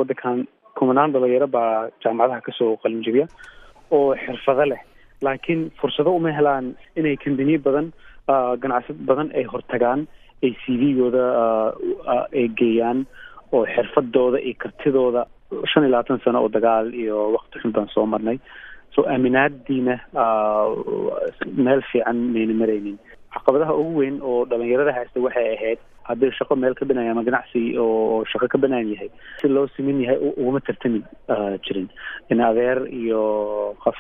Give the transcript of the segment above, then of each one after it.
waddankan kumanaan dhalinyaro baa jaamacadaha kasoo qalinjibiya oo xirfado leh laakiin fursado uma helaan inay kambaniye badan ganacsad badan ay hortagaan ay c v-gooda ay geeyaan oo xirfadooda iyo kartidooda shan iyo labaatan sano oo dagaal iyo wakti xun baan soo marnay so aaminaadiina meel fiican mayna maraynin caqabadaha ugu weyn oo dhalinyarada haysta waxay ahayd hadday shaqo meel ka banaya ama ganacsi oo shaqo ka banaan yahay si loo simin yahay uguma tartami jirin in adeer iyo qof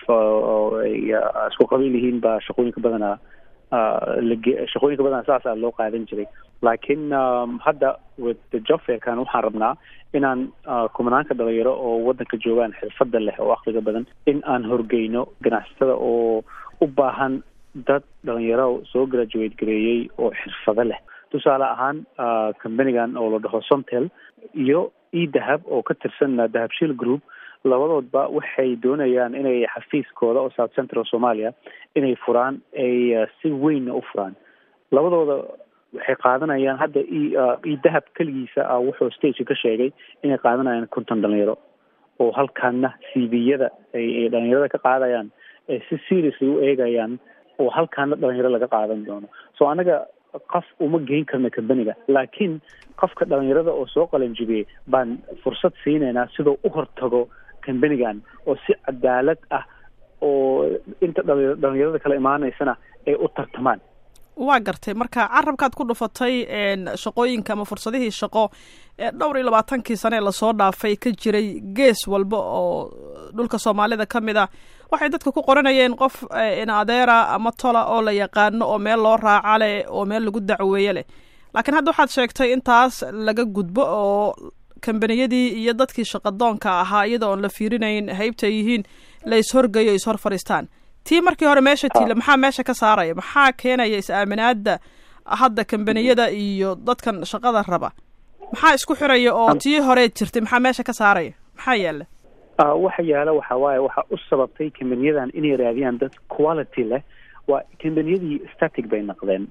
isku qabiil yihiin baa shaqooyinka badanaa lage shaqooyinka badanaa saasaa loo qaadan jiray laakiin hadda with the job fairkan waxaan rabnaa inaan kumanaanka dhalinyaro oo waddanka joogaan xirfada leh oo akliga badan in aan horgeyno ganacsatada oo u baahan dad dhalinyaro soo graduate gareeyey oo xirfado leh tusaale ahaan companigan oo la dhaho somtel iyo e dahab oo ka tirsan dahabshil group labadoodba waxay doonayaan inay xafiiskooda oo south central somalia inay furaan ay si weynna u furaan labadooda waxay qaadanayaan hadda e dahab keligiisa ah wuxuu stageka ka sheegay inay qaadanayaan konton dhalinyaro oo halkaana c v-yada ay dhalinyarada ka qaadayaan ay si seriously u eegayaan oo halkaana dhalinyaro laga qaadan doono so anaga qof uma geyn karna companiga laakiin qofka dhalinyarada oo soo qalanjibiyey baan fursad siinaynaa sidoo u hortago companigan oo si cadaalad ah oo inta dhalinyarada kala imaanaysana ay u tartamaan waa gartay marka carabkaad ku dhufatay shaqooyinka ama fursadihii shaqo ee dhowr iyo labaatankii sane ee lasoo dhaafay ka jiray gees walba oo dhulka soomaalida ka mid a waxay dadka ku qoranayeen qof in adeera ama tola oo la yaqaano oo meel loo raaca leh oo meel lagu dacweeye leh laakiin hadda waxaad sheegtay intaas laga gudbo oo kambaniyadii iyo dadkii shaqadoonka ahaa iyada oon la fiirinayn haybta yihiin la ishorgeyo o ishor fadhiistaan tii markii hore meesha tiila maxaa meesha ka saaraya maxaa keenaya is-aaminaada hadda kambaniyada iyo dadkan shaqada raba maxaa isku xiraya oo tii hore jirtay maxaa meesha ka saaraya maxaa yaala waxa yaala waxa waaye waxa u sababtay kambaniyadan inay raadiyaan dad quality leh waa kambaniyadii static bay naqdeen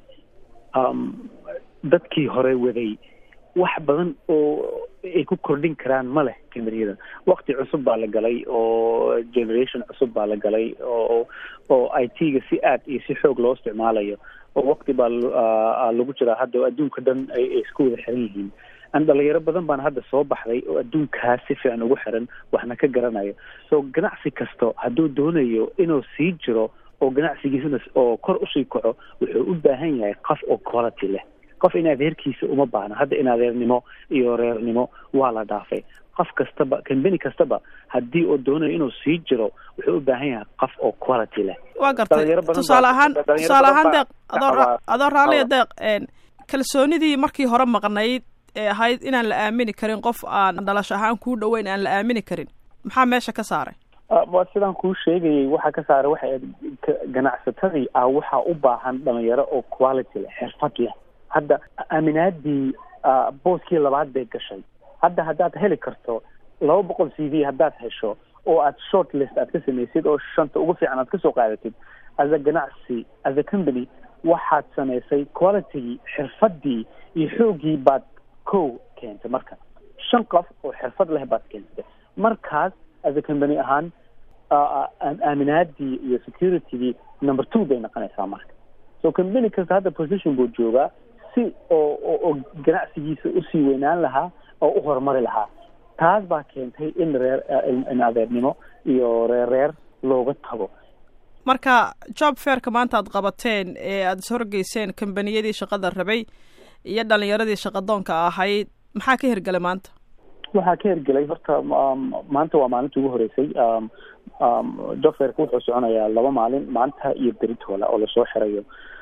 dadkii hore waday wax badan oo ay ku kordhin karaan ma leh kambaniyada wakti cusub baa la galay oo generation cusub baa la galay oo oo i t-ga si aad iyo si xoog loo isticmaalayo oo wakti baa lagu jiraa hadda oo adduunka dhan ay isku wada xiran yihiin an dhalinyaro badan baan hadda soo baxday oo adduunkaas si fiican ugu xiran waxna ka garanayo so ganacsi kasto hadduu doonayo inuu sii jiro oo ganacsigiisana oo kor usii kaco wuxuu u baahan yahay qof oo quality leh qof in adeerkiisa uma baahna hadda in adeernimo iyo reernimo waa la dhaafay qof kastaba kambani kastaba haddii uu doonayo inuu sii jiro wuxuu u baahan yahay qof oo quality leh waa gartay tusaale ahaan tusaale ahaan deeq adoo adoo raalliya deeq kalsoonidii markii hore maqnayd ee ahayd inaan la aamini karin qof aan dhalasho ahaan kuu dhoweyn aan la aamini karin maxaa meesha ka saaray waa sidaan kuu sheegayay waxaa ka saaray waxay ganacsatadii ah waxaa u baahan dhalinyaro oo quality leh xirfad leh hadda aaminaadii booskii labaad bay gashay hadda haddaad heli karto laba boqol c v haddaad hesho oo aad short list aad ka samaysid oo shanta ugu fiican aad kasoo qaadatid as a ganacsi as a company waxaad samaysay qualitygii xirfadii iyo xoogii baad kow keentay marka shan qof oo xirfad leh baad keentay markaas as a company ahaan aaminaadii iyo securitygii number two bay noqonaysaa marka so company kasta hadda position buu joogaa si oo oo ganacsigiisa usii weynaan lahaa oo u horumari lahaa taas baa keentay in reer in adeernimo iyo reer reer looga tago marka job fairka maanta aad qabateen ee aada ishorgeyseen kambaniyadii shaqada rabay iyo dhalinyaradii shaqadoonka ahayd maxaa ka hirgelay maanta waxaa ka hirgelay horta maanta waa maalinta ugu horeysay job fairka wuxuu soconayaa laba maalin maanta iyo beritoola oo lasoo xirayo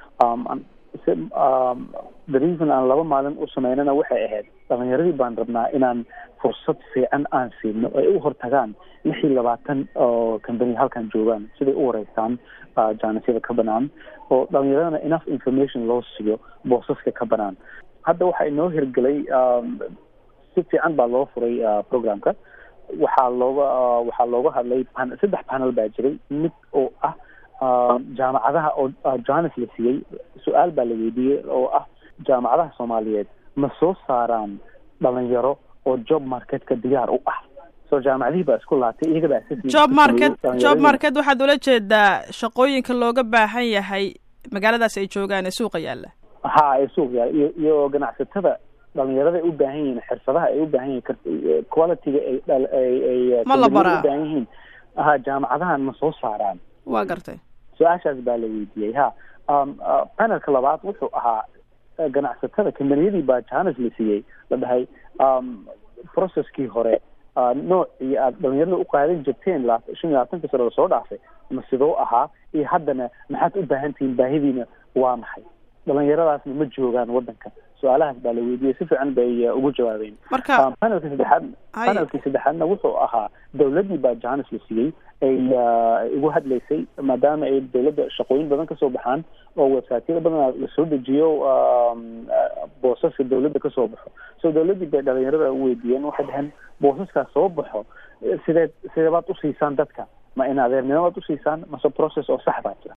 the reason aan laba maalin u sameynana waxay ahayd dhalinyaradii baan rabnaa inaan fursad fiican aan siino ay u hortagaan lix iyo labaatan oo company halkan joogaan siday u wareystaan jaanisyada ka banaan oo dhalinyaradana enough information loo siiyo boosaska ka banaan hadda waxaa inoo hirgelay si fiican baa loo furay programka waxaa looga waxaa looga hadlay saddex panel baa jiray mid oo ah jaamacadaha oo johannes la siiyey su-aal baa la weydiiyey oo ah jaamacadaha soomaaliyeed ma soo saaraan dhalinyaro oo job marketka diyaar u ah so jaamacadihii baa isku laatay iyaga baa job market job market waxaad ula jeedaa shaqooyinka looga baahan yahay magaaladaas ay joogaan ee suuqa yaalla ha ee suuq yaalla iyo iyo ganacsatada dhalinyarada ay u baahan yihiin xirfadaha ay u baahan yihiin qualityga ay ay ma la baraa u baahan yihiin ha jaamacadahan ma soo saaraan waa gartay su-aashaas baa la weydiiyey ha panelka labaad wuxuu ahaa ganacsatada kambaniyadii baa jahanas la siiyey la dhahay processkii hore noocii aad dhalinyarada u qaadan jirteen shan iyo labaatanka sano lasoo dhaafay ma sidoo ahaa iyo haddana maxaad u baahan tihiin baahidiina waa maxay dhalinyaradaasna ma joogaan wadanka su-aalahaas baa la weydiiyey si fiican bay ugu jawaabeen marka panelka saddexaad panelkii saddexaadna wuxuu ahaa dawladdii baa jahanas la siiyey ay ugu hadlaysay maadaama ay dawladda shaqooyin badan kasoo baxaan oo websiteyada badan lasoo dejiyo boosaska dawladda kasoo baxo so dawladdii bay dhalinyarada weydiiyeen waxay dhaheen boosaskaas soo baxo sideed sideebaad usiisaan dadka ma in adeernimo baad usiisaan mase process oo sax baa jira